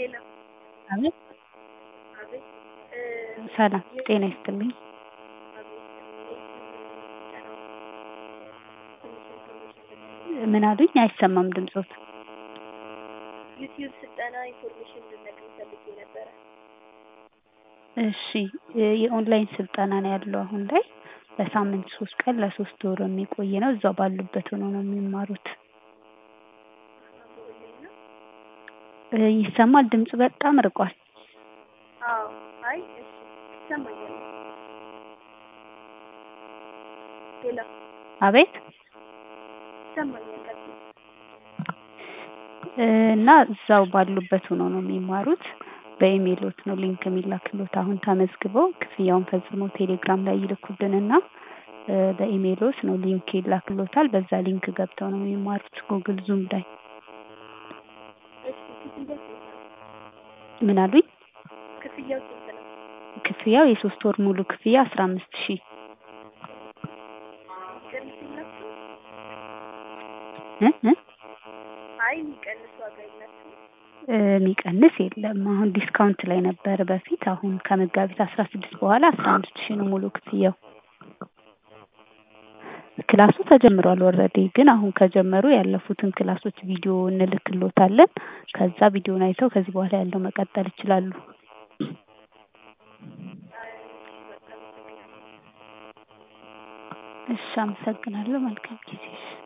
ሄሎ አቤት አቤት ሰላም ጤና ይስጥልኝ። ምን አሉኝ? አይሰማም ድምጾት። ዩቲዩብ ስልጠና ኢንፎርሜሽን እንድነግርኝ ፈልጌ ነበረ። እሺ የኦንላይን ስልጠና ነው ያለው አሁን ላይ ለሳምንት ሶስት ቀን ለሶስት ወር የሚቆይ ነው። እዛው ባሉበት ሆነው ነው የሚማሩት። እ ይሰማል ድምጽ በጣም ርቋል። አዎ አይ እሺ ይሰማኛል። ሄሎ አቤት ይሰማኛል። ቀጥይ። እ እና እዛው ባሉበት ሆነው ነው የሚማሩት። በኢሜይሎት ነው ሊንክ የሚላክሎት። አሁን ተመዝግበው ክፍያውን ፈጽመው ቴሌግራም ላይ ይልኩልንና እ በኢሜይሎት ነው ሊንክ ይላክሎታል። በዛ ሊንክ ገብተው ነው የሚማሩት ጉግል ዙም ላይ። እሺ ክፍያው ስንት ነው? ምን አሉኝ? ክፍያው ስንት ነው? ክፍያው የሶስት ወር ሙሉ ክፍያ አስራ አምስት ሺህ የሚቀንስ የላችሁም? እ እ አይ የሚቀንስ ዋጋ የላችሁም? እ የሚቀንስ የለም። አሁን ዲስካውንት ላይ ነበር በፊት። አሁን ከመጋቢት አስራ ስድስት በኋላ አስራ አምስት ሺህ ነው ሙሉ ክፍያው። ክላሱ ተጀምሯል ኦልሬዲ ግን አሁን ከጀመሩ ያለፉትን ክላሶች ቪዲዮ እንልክሎታለን። ከዛ ቪዲዮን አይተው ከዚህ በኋላ ያለው መቀጠል ይችላሉ። እሺ አመሰግናለሁ። መልካም ጊዜ።